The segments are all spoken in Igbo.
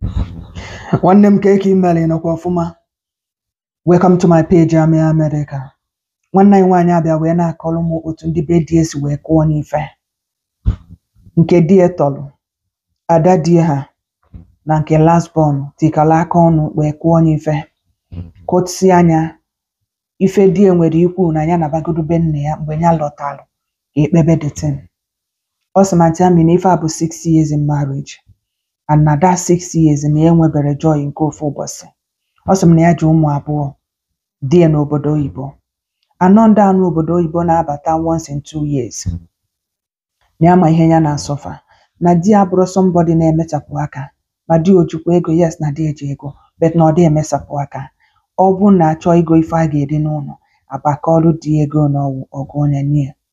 nwanne m ka eke imeli nọkwa ọfụma welcome to my page Ami America nwanne anyị nwaanyị abịa wee na-akọrọ m otu ndị be di esi wee kụọ n'ife nke di ya tọrọ ada di ha na nke last born tikọrọ aka ọnụ wee kụọ n'ife kụtsi anya ife di ya nwere ikwu na ya nabagodo be nna ya mgbe ya lọtalụ ka ekpebe the thing ọ sị ma tia mi na ife a bụ six years in marriage and na that six years na ya enwebere joy nke ofu ụbọchị ọ sị m na ya ji ụmụ abụọ di ya n'obodo oyibo anọ ndị anụ obodo oyibo na-abata once in two years na ya ma ihe ya na-asọfa na di ya abụrụ somebody na-emechapụ aka ma di ojikwa ego yes na di eji ego but na ọ dị emesapụ aka ọ bụ na achọ ego ife a ga-eri n'ụlọ abakọọlụ di ya ego na ọgwụ ọgụ onye nye ya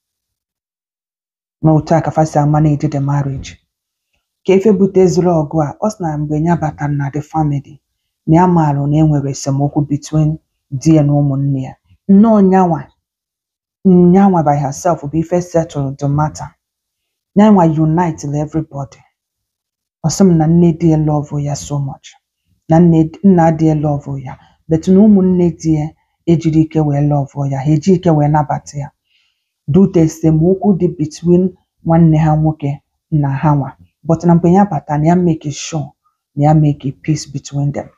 na otu a ka fa si amanage the marriage ka efe buteziri ọgụ a ọ sị na mgbe ya batara na the family na ya maalụ na enwere esemokwu between di ya na ụmụnne ya nnọọ nyanwa nyanwa by herself bụ ife settle the matter nyanwa unite everybody ọ sị m na nne di ya love ya so much na nne nna di ya love ya but na ụmụnne di ya ejiri ike wee love ya ha eji ike wee nabata ya dute esemokwu dị between nwanne ha nwoke na ha nwa but na mgbe ya bata na ya make sure na ya make peace between them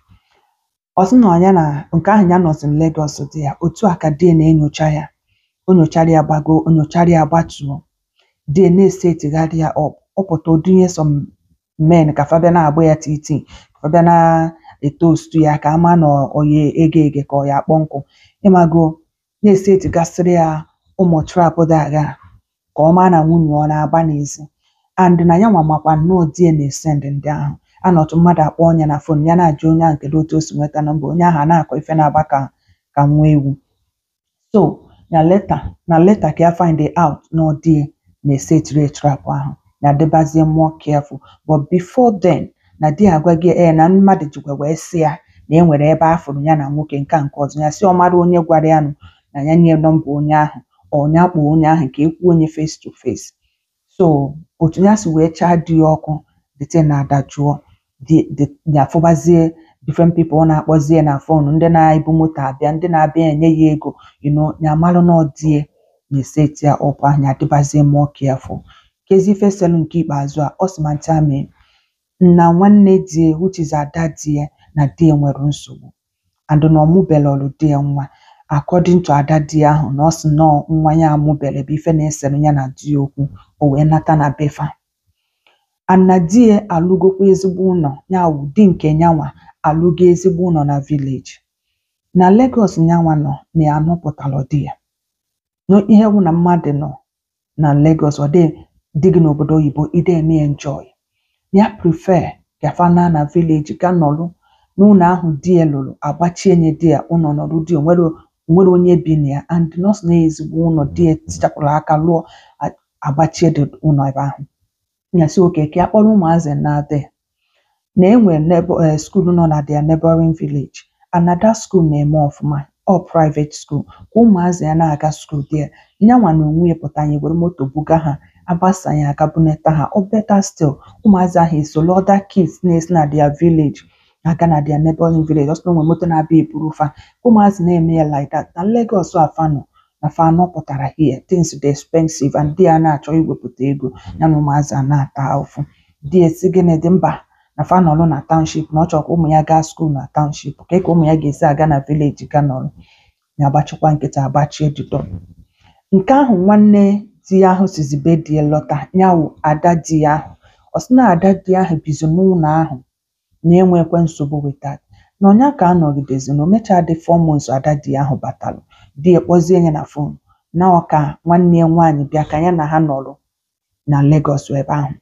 ọ sị na ya na nke ahụ ya nọzi na Lagos dị ya otu a ka di ya na-enyocha ya o nyochara ya gbago o nyochara ya gbatuo di ya na-esetigharị ya up ọ pụta odunye some men ka fa bịa na-agba ya titi ka fa bịa na-etostu ya ka ama na oye ege ege ka ọ ya akpọ nkụ ịmago na-esetigasịrị ya ụmụ trap dị agha ka ọ maa na nwunye ọ na-agba n'ezi and na ya nwa makwa nnọọ di ya na-esend ndị ahụ anọtụ mmadụ akpọ onye na fon ya na-ajụ onye ahụ kedu otu o si nweta nọmba onye ahụ a na-akọ ife na-agba ka ka nwa ewu so na leta na leta ka ya find out na ọ di ya na-esetiri trap ahụ na dịbazie more careful but before then na di ya agwa gị ee na mmadụ jikwa wee sị ya na e nwere ebe a fụrụ ya na nwoke nke a nke ọzọ ya sị ọ mara onye gwara ya nụ na ya nye nọmba onye ahụ ọ ya kpọọ onye ahụ ka e kwuo onye face to face so otu ya si wee chaa di ya ọkụ the thing na-adajụọ di di- ya afụbazie different people ọ na-akpọzie na fon ndị na-ebu moto abịa ndị na-abịa enye ya ego you know ya malụ na ọ di ya na-eseti ya ọkụ ahụ ya dịbazie more careful kezi ife selu nke ikpeazụ a ọ sị ma nta mee na nwanne di ya which is ada di ya na di ya nwere nsogbu and na ọmụbelọlụ di ya nwa according to ada di ya ahụ na ọ sị nọọ nwa ya amụbele bụ ife na-esere ya na di ya okwu o wee nata na befa and na di ya alụgokwa ezigbo ụlọ ya wụ di nke nyanwa alụgo ezigbo ụlọ na village na Lagos nyanwa nọ na ya anọpụtalụ di ya na ihe wụ na mmadụ nọ na Lagos ọ dị dị gị n'obodo oyibo ide eme enjoy ya prefer ka fa na na village ga nọrụ n'ụlọ ahụ di ya lụrụ agbachie nye di ya ụlọ nọrụ di ya onwere onwere onye bi na ya and nọọsụ na ezigbo ụlọ di ya tichapụrụ aka lụọ a- agbachie dị ụlọ ebe ahụ ya sị oke ka ya kpọrọ ụmụazị na there na enwe nebo eh, school nọ na their neighboring village and na that school na-eme ọfụma ọ private school ka ụmụazị ya na-aga school there nyanwa na onwe ya pụta ya were moto buga ha agbasa ya aga bunata ha ọ better still ụmụazị ahụ esolo other kids na-esi na their village aga na their neighboring village ọsọ na onwe moto na-abịa eburu fa ka ụmụazị na-eme ya like that na Lagos afa nọ na fa anọ pụtara here things dị expensive and di ya na-achọ iwepụta ego ya na ụmụazị a na-ata ahụhụ di ya si gịnị dị mba na fa nọrọ na township na ọ chọrọ ka ụmụ ya gaa school na township ka ka ụmụ ya ga-esi aga na village ga nọrọ ya agbachikwa nkịta agbachie the door nke ahụ nwanne di ya ahụ sizi be di ya lọta ya wụ ada di ya ahụ ọ sị na ada di ya ahụ bizi n'ụlọ ahụ na-enwekwe nsogbu with that na ọnya ka a nọgidezi na o mechaa dị four months ada di ya ahụ batalụ di ya kpọzie ya na fon na ọ ka nwanne ya nwaanyị bịa ka ya na ha nọrọ na Lagos ebe ahụ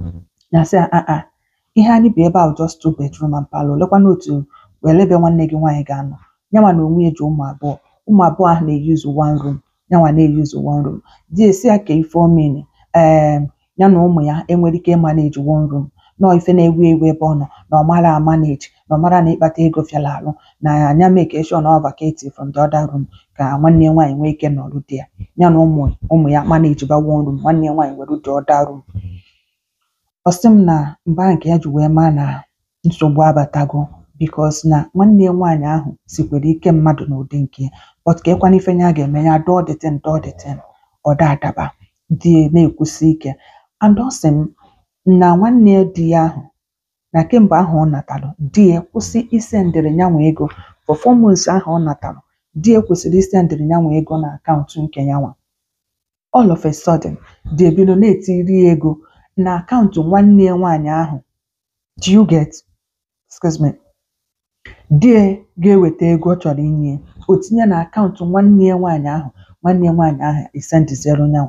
ya sị ya "Ah, ah, ihe anyị bi ebe ahụ just two bedroom and parlour lekwana otu were ebe nwanne gị nwaanyị ga-anọ nyanwa na onwe ya ji ụmụ abụọ ụmụ abụọ ahụ na-eyuzu one room nyanwa na-eyuzu one room di esi ya ka ife omeni ee ya na ụmụ ya enwere ike ịmaneji one room nọọ ife na-ewu ewu ebe ọ nọ na ọ mara amaneji na ọ mara na ịkpata ego fiala alụ na anya make sure na ọ vacate from the other room ka nwanne ya nwaanyị nwee ike nọrụ di ya ya na ụmụ ụmụ ya maneji ba one room nwanne ya nwaanyị were the other room ọ sị m na mgbe ahụ nke ya ji wee maa na nsogbu abatago bikos na nwanne ya nwaanyị ahụ sikwere ike mmadụ n'ụdị nke ya but ka ịkwana ife ya ga-eme ya dọọ dịtin dọọ dịtin ọ da adaba di ya na-ekwusi ike and ọ sị m na nwanne ya di ya ahụ na kemgbe ahụ ọ natalụ di ya kwụsị isendịrị nyanwa ego for four months ahụ ọ natalụ di ya kwụsịrị isendịrị nyanwa ego na akaụntụ nke yanwa all of a sudden di ebido na-etiri ya ego na akaụntụ nwanne ya nwaanyị ahụ do you get excuse me di ya ga-eweta ego ọ chọrọ inye ya, o tinye na akaụntụ nwanne ya nwaanyị ahụ nwanne ya nwaanyị ahụ esendizero nyanwa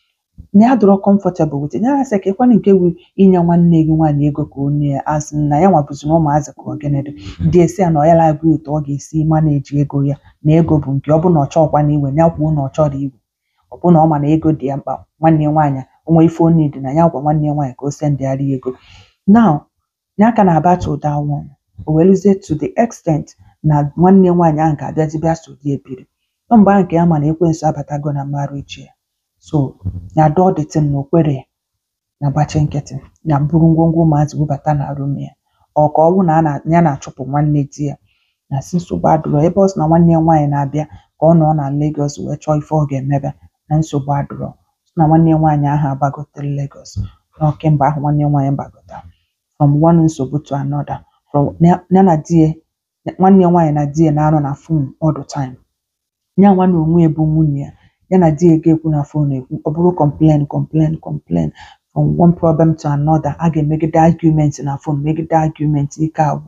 na ya dọrọ comfortable with it ya sị ka ịkwana nke wu inye nwanne gị nwaanyị ego ka o nye ya as in na ya nwabuzi na ụmụazị ka ọ gịnị dị dị esi ya na ọ ya labụ otu ọ ga-esi maneji ego ya na ego bụ nke ọ bụ na ọ chọọkwa na iwe ya kwuo na ọ chọrọ iwe ọ bụ na ọ ma na ego dị ya mkpa nwanne ya nwaanyị onwe ife o need na ya gwa nwanne ya nwaanyị ka o sendịgharị ya ego now ya ka na-abata ụda one o weluzie to the extent na nwanne ya nwaanyị ahụ ga-abịazi bịa so di ebiri ọ mgbe ahụ nke ya ma na ekwensu abatago na marriage ya so ya dọọ dịtin na okwere na gbachi nkịtị ya buru ngwongwo ụmụazị bubata na rum ya ọ ka ọ bụ na a na- ya na-achụpụ nwanne di ya na si nsogbu adụrọ ebe ọ sị na nwanne ya nwaanyị na-abịa ka ọ nọ na Lagos wee chọọ ife ọ ga-emebe na nsogbu adụrọ sị na nwanne ya nwaanyị ahụ agbagotere Lagos na kemgbe ahụ nwanne ya nwaanyị gbagota from one nsogbu to another from ya ya na di ya nwanne ya nwaanyị na di ya na-anọ na phone all the time ya nwa na onwe ya bụ nwunye ya ya na di ya ga-ekwu na phone ekwu ọ bụrụ complain complain complain from one problem to another a ga-emegide argument na phone megide argument ike agwụ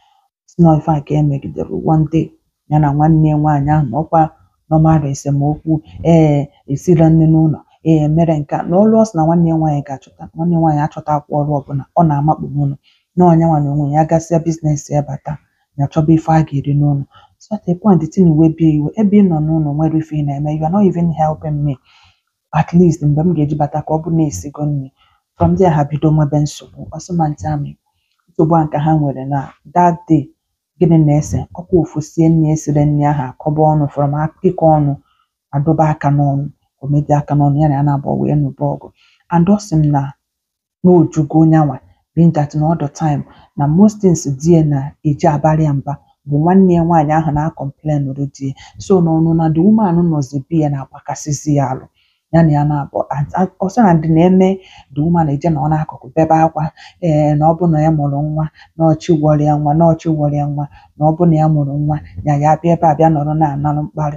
si na ife a ka emegidere one day ya na nwanne ya nwaanyị ahụ na ọkwa nọmara esemokwu ee esila nne n'ụlọ ee mere nke a na ọlụ ọ sị na nwanne ya nwaanyị ga-achọta nwanne ya nwaanyị achọtakwa ọrụ ọbụla ọ na-amakpu n'ụlọ na ọnya nwa na onwe ya gasịa biznes ya bata ya chọba ife a ga-eri n'ụlọ so at a point the thing wee bie iwe ebe ị nọ n'ụlọ nwere ife ị na-eme you are not even helping me at least mgbe m ga-eji bata ka ọ bụ na-esigo nri from there ha bido nwebe nsogbu ọsọmantị amị nsogbu a nke ha nwere na that day gịnị na-ese ọkwa ofu sie nri esire nri ahụ akọba ọnụ from ịkọ ọnụ adọba aka n'ọnụ omedi aka n'ọnụ ya na ya na-abụọ wee nụba ọgụ and ọ sị m na n'ojugo nyanwa being that na all the time na most things di ya na-eji abalị ya mba bụ nwanne ya nwaanyị ahụ na-akọmplen rụ di ya so n'ọnụ na the woman nọzi bi ya na-agbakasịzi ya alụ ya na ya na-abụ ọsọ na ndị na-eme the woman eje na ọ n'akụkụ bebe akwa ee na ọ bụ na ya mụrụ nwa na ọchị gwọrọ ya nwa na ọchị gwọrọ ya nwa na ọ bụ na ya mụrụ nwa ya ya bịa ebe a bịa nọrọ na-analụ mkparị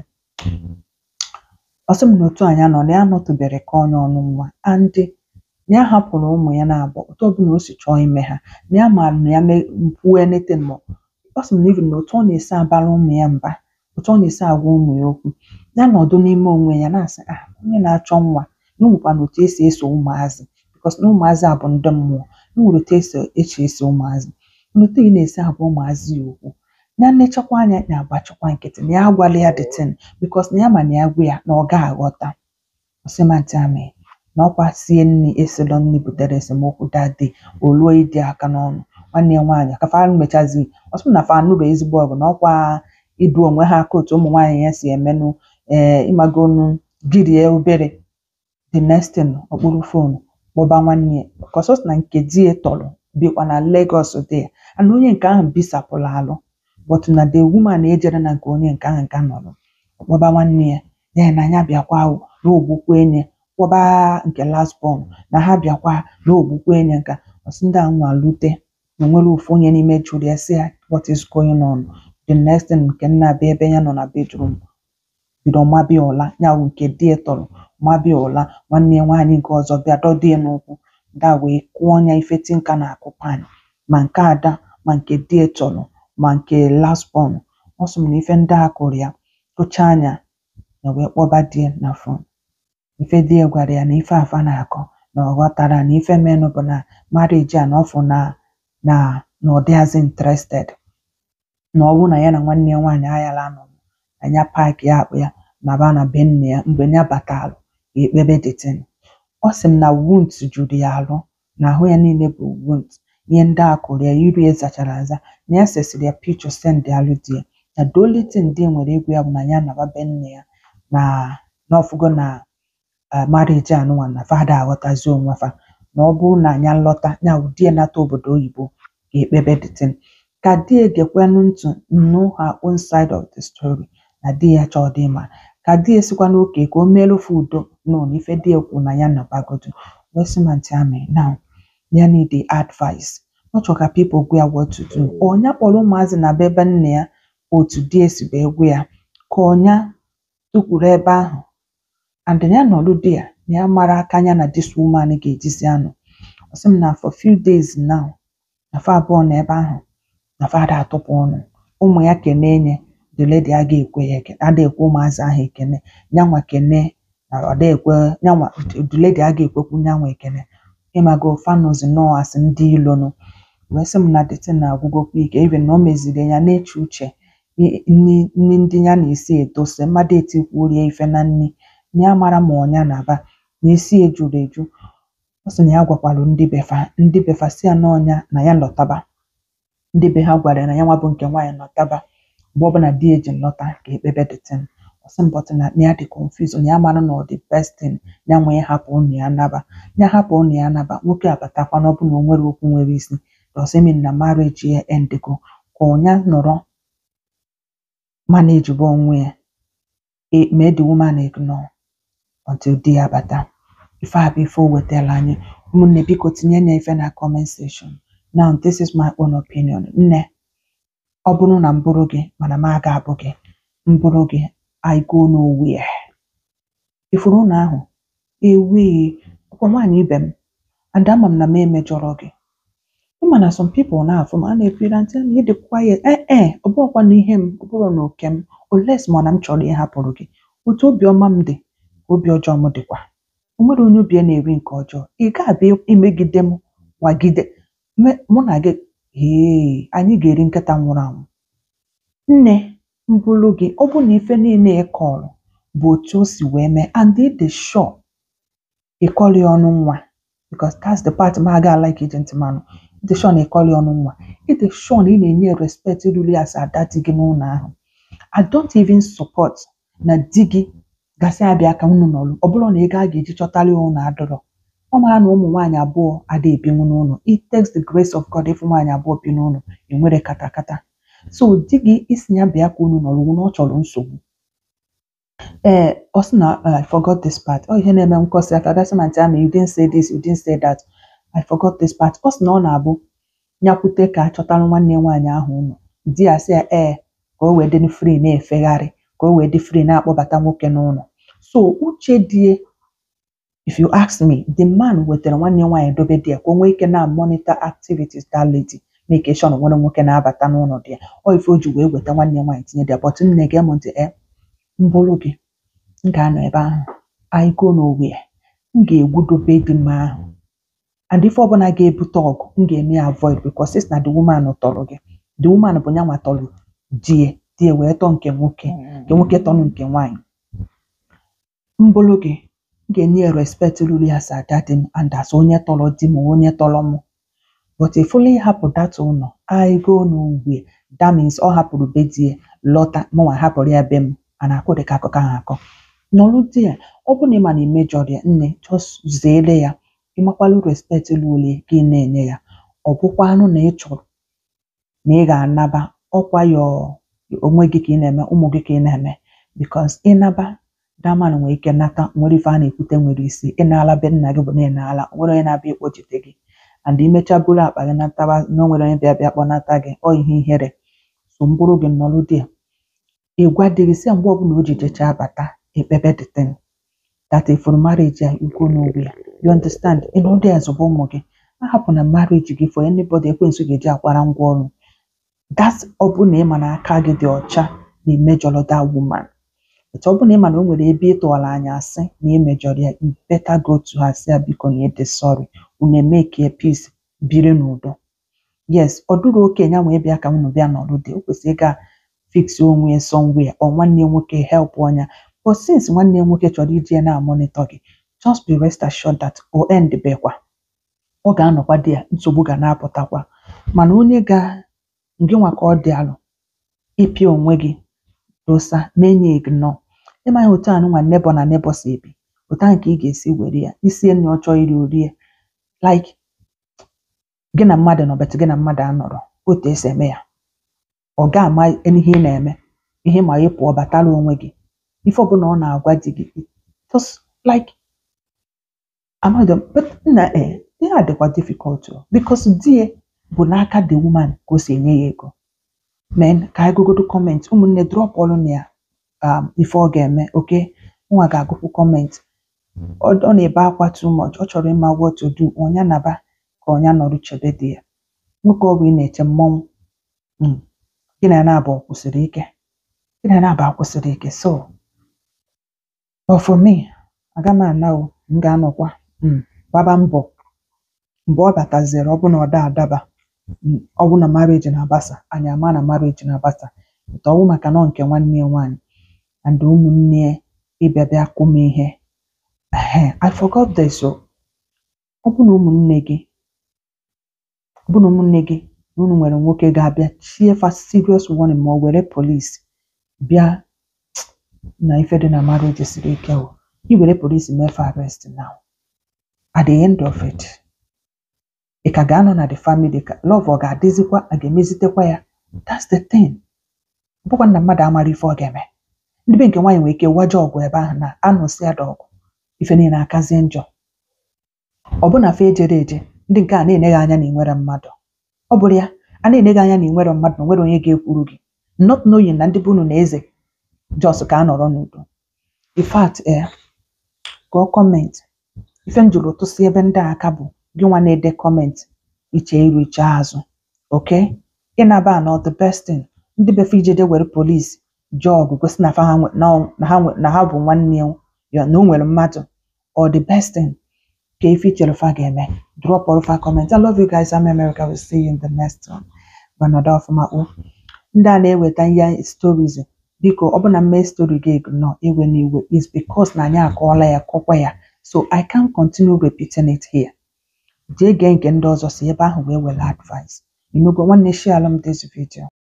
ọsọ m na otu anyị nọ na ya nọtụbere ka onye ọnụ nwa andị na ya hapụrụ ụmụ ya na-abụ otu ọbụla o si chọọ ime ha na ya maara na ya kwuo anything ma ọ sị m na even na otu ọ na-esi abara ụmụ ya mba otu ọ na-esi agwa ụmụ ya okwu ya nọdụ n'ime onwe ya na-asị ah onye na-achọ nwa na onwekwa na otu esi eso ụmụazị bikos na ụmụazị a bụ ndị mmụọ na nwere otu esi echi eso ụmụazị na otu ị na-esi agwa ụmụazị ya okwu na nlechakwa anya ya agbachikwa nkịtị na ya agwala ya the thing bikos na ya ma na ya gwa ya na ọ ga-aghọta ọsịmantị amị na ọkwa sie nri esilo nri butere esemokwu dade o luo ịdị aka n'ọnụ nwanne ya nwaanyị ka fa mechazi ọsọ na fa nụrụ ezigbo ọgụ na ọkwa idu onwe ha aka otu ụmụ nwaanyị ya si emenụ ee ịmagonu girie obere the next thing okpuru fonu kpọba nwanne ya kọsọs na nke di ya tọrọ bikwa na Lagos dị ya and onye nke ahụ bisapụrụ alụ but na the woman ejere na nke onye nke ahụ nke nọrọ kpọba nwanne ya ya na ya bịakwa na ogbukwe enye kpọba nke last born na ha bịakwa na ogbukwe enye nka ọsị ndị a nwa lute na onwere ofu onye n'ime jụrụ ya sị ya what is going on the next thing nke nna abịa ebe ya nọ na bedroom bido mabịa ụla ya bụ nke di ya tọrọ mabịa ụla nwanne ya nwaanyị nke ọzọ bịa dọdo ya n'ụkwụ da wee kụọ ya ife tinka na-akụ pan ma nke ada ma nke di ya tọrọ ma nke last born ọ sị m na ife ndị a kụrụ ya tụchaa anya ya wee kpọba di ya na fon ife di ya gwara ya na ife afa na-akọ na ọ ghọtara na ife menụ bụ na marriage a na ọfụ na na na ọ dịghịzị interested na ọ bụ na ya na nwanne ya nwaanyị ayala nọ na ya paaki ya akpụ ya na ba na be nne ya mgbe ya batalụ ya ekpebe detin ọ sị m na wound juru ya alụ na ahụ ya niile bụ wound ihe ndị a kụrụ ya iru ya zachara aza na ya sesịrị ya picho send alụ di ya na the only thing di nwere egwu ya bụ na ya naba be nne ya na n'ọfụgo na marriage anụnwa na fada aghọtazi onwe fa na ọ bụrụ na anya nlọta ya ụdị ya nata obodo oyibo ka ekpebe the thing ka di ya gekwanụ ntị know her own side of the story na di ya chọọ dị mma ka di ya sikwa n'oke ka o meelu fa udo no na ife di ya kwuru na ya nabagodu wee sị ma ntị amị now ya need the advice ọ chọrọ ka people gwa ya what to do ọnya kpọrọ ụmụazị na be ebe nna ya otu di ya si wee gwa ya ka ọnya tukwuru ebe ahụ and ya nọrụ di ya na ya mara aka ya na this woman ga-ejizi anọ ọ sị m na for few days now na fa abụọ na ebe ahụ na fa ada atụpụ ọnụ ụmụ ya kene nye the lady aga ekwe ya ekene ada ekwe ụmụazị ahụ ekene nyanwa kene na ada ekwe nyanwa the lady aga ekwekwu nyanwa ekene ịmago fanụzi nọọ asị ndị ilonu wee sị m na the thing na-agwụgokwa ike even na o meziri ya na-eche uche i- nni nni ndị ya na-esi etose mmadụ etikwurie ife na nni na ya mara ma ọnya na-aba na isi ya juru eju ọ sị na ya gwakwalu ndị befa ndị befa si ya n'ọnya na ya lọtaba ndị be ha gwara ya na ya nwa bụ nke nwaanyị lọtaba mgbe ọbụla di ya ji lọta ka ekpebe the thing ọ sị m but na na ya dị confused na ya mara na ọ dị best thing ya nwee hapụ ụnụ ya naba ya hapụ ụnụ ya naba nwoke abatakwa na ọ bụ na o nwere okwu nwere isi does it mean na marriage ya endego ka ọnya nọrọ manageable onwe ya e- mee the woman ignore until di ya bata ife a bụ ife o wetara anyị ụmụnne biko tinye ya ife na comment section now this is my own opinion nne ọ bụrụ na m bụrụ gị mana m aga abụ gị m bụrụ gị I go nowhere ifuru ụlọ ahụ ewee ọkwa nwaanyị ibe m and ama m na m emejọrọ gị ịma na some people na-afụ m a na-ekwira ntị na ịdị quiet ee e ọ bụrụkwa na ihe m ọ bụrụ na oke m oles ma ọ na m chọrọ ịhapụrụ gị otu obiọma m dị ka obi ọjọọ m dịkwa o nwere onye obi ya na-eri nke ọjọọ ị ga-abịa imegide m wagide me- mụ na gị ee anyị ga-eri nkịta nwụrụ anwụ nne mbụlụ gị ọ bụ na ife niile ị kọrọ bụ otu o si wee mee and ị dị sure ịkọrị ọnụ nwa because that's the part m aga like iji ntị manụ ị dị sure na ịkọrị ọnụ nwa ị dị sure na ị na-enye respect ruru as ada di gị n'ụlọ ahụ I don't even support na di gị gasị abịa ka unu nọrụ ọ bụrụ na ego a ga-eji chọtara ya ụlọ adọrọ ọ mara na ụmụ nwaanyị abụọ ada ebinwu n'ụlọ it takes the grace of God ịfụ nwaanyị abụọ bi n'ụlọ enwere katakata so di gị isi ya bịa ka unu nọrọ wu na ọ chọrọ nsogbu ee ọ sị na uh, I forgot this part ọ ihe na-eme nkọsi aka gasị ma ntị ama you didn't say this you didn't say that I forgot this part ọ sị na ọ na-abụ nyakwute ka achọtara nwanne nwaanyị ahụ ụlọ di ya sị ya ee ka o wee dị free na-efegharị ka o wee dị free na-akpọbata nwoke n'ụlọ so uche die if you ask me the man wetara nwanne nwaanyị dobe di ya ka o nwee ike na monitor activities that lady make sure na nwere nwoke na-abata n'ụlọ di ya ọ ife o ji wee weta nwanne nwaanyị tinye di ya but nne gee m ntị e mbụrụ gị m ga-anọ ebe ahụ I go nowhere m ga-egwudobe di m ahụ and ife ọbụla ga-ebute ọgụ m ga-eme ya avoid because since na the woman tọrọ gị the woman bụ nyanwa tọrọ di ya di ya wee tọọ nke nwoke nke nwoke tọrọ nke nwaanyị mbụrụ gị m ga-enye ya respect ruru ya as ada di m and as onye tọrọ di m onye tọrọ m but ifụla ịhapụ data ụlọ I go nowhere that means ọ hapụrụ be di ya lọta mụnwa hapụrụ ya be m a na-akụ dịka akụkọ ahụ akọ nọrụ di ya ọ bụ na ịma na imejọrọ ya nne just zeere ya ịmakwalụ respect ruru gị na-enye ya ọ bụkwanụ na ị chọrọ na ị ga-anaba ọkwa ya onwe gị ka ị na-eme ụmụ gị ka ị na-eme because ịnaba daman nwere ike nata nwere ife a na-ekwute nwere isi ịnala be nna gị bụ na ịnala o nwere onye na-abịa ịkpọchite gị and imecha buru akpa gị nataba na o nwere onye bịa bịa kpọnata gị ọ ihe ihere so mbụrụ gị nọrụ di ya ịgwa di gị si ya mgbe ọbụla o ji jecha bata ekpebe the thing that ifuru marriage ya ikwu n'ogwe ya you understand ịnọdụ ya zụba ụmụ gị ahapụ na marriage gị for anybody ekwensu ga-eji akwara ngwa ọrụ that ọ bụ na ịma na aka gị dị ọcha na imejọrọ that woman but ọ bụ na ịma na o nwere ebe ị tụwara anya asị na imejọrọ ya you better go to her sị ya biko na ịdị sorry unu emeke peace biri n'udo yes ọ dụrụ okenye nwe bịa ka unu bịa nọrụ dị o kwesịrị ịga fix onwe ya somewhere ọ nwanne ya nwoke help ọnya but since nwanne ya nwoke chọrọ iji ya na-amonitor gị just be rest assured that o end bekwa ọ ga-anọkwa di ya nsogbu ga na-apụtakwa mana onye ga ngị nwa ka ọ dị alụ ịpịa onwe gị dosa na-enye ignore ịmaghị otu a nụnwa nebo na nebo si ebi otu ahụ ka ị ga-esi were ya isi enyi ọ chọọ iri orie like gị na mmadụ nọ bet gị na mmadụ anọrọ otu esi eme ya ọ ga-ama ihe ị na-eme ihe ma ị pụọ batara onwe gị ife ọbụla ọ na-agwa di gị just like amaghị m but nna eh ihe a dịkwa difficult o because di ya bụ n'aka the woman ka o si enye ya ego men ka anyị gogodo kọment ụmụnne drọp ọrụ na ya um, ife ọ ga-eme oke nwa ga-agụpụ kọment ọ ọ na-ebe akwa too much ọ chọrọ ịma what to do ọnya naba ka ọnya nọrụ chebe di ya nwoke ọ bụ ị na-eche mmọnwụ mm, gị na ya na-abụ kwụsịrị ike gị na ya na-abụ akwụsịrị ike so but for me aga m ana o m ga-anọkwa mm, gbaba mbọ mgbe ọ bataziri ọ bụ na ọ da adaba mm, ọ bụ na marriage na-agbasa anyị ama na marriage na-agbasa nke ọwụ maka nọ nke nwanne ya nwaanyị and ụmụnne ya ịbịa bịa kụ m ihe Ehe, I forgot this o ọ bụ na ụmụnne gị ọ bụ na ụmụnne gị na unu nwere nwoke ga-abịa chie fa serious warning ma ọ were polisi bịa na ife dị na marriage siri ike o i were polisi mee fa arrest now at the end of it ị ka ga-anọ na the family ka love ọ ga-adịzikwa a ga-emezitekwa ya that's the thing ọ bụkwa na mmadụ amara ife ọ ga-eme ndị be nke nwaanyị nwere ike waje ọgụ ebe ahụ na anụsị ya da ọgụ ife niile akazie njọ ọ bụ na fe ejere eje ndị nke a na-enye gị anya na ị nwere mmadụ ọ bụrụ ya a na-enye gị anya na ị nwere mmadụ na nwere onye ga-ekwuru gị not knowing na ndị bụ unu na eze jos ka a nọrọ n'udo in fact eh, gụọ kọment ife m jụrụ tụsị ebe ndị a aka bụ gị nwa na-ede kọment iche iru iche azụ oke ịnaba na the best thing ndị befe ijeje were polisi jee ọgụ gosi na fa ha nwe- na ọ- na ha nwe- na ha bụ nwanne ya ya na o nwere mmadụ or the best thing ka ife ichere fa ga-eme drop all fa comment I love you guys I'm America will see you in the next one gbanọdụ ọfụma kpụ ndị a na-eweta ihe stories biko ọ bụ na mmee story gị nọ iwe n'iwe is because na anyị akọọla ya kọkwa ya so I can't continue repeating it here jee gee nke ndị ọzọ si ebe ahụ wee were advice inugo nwanne share m this video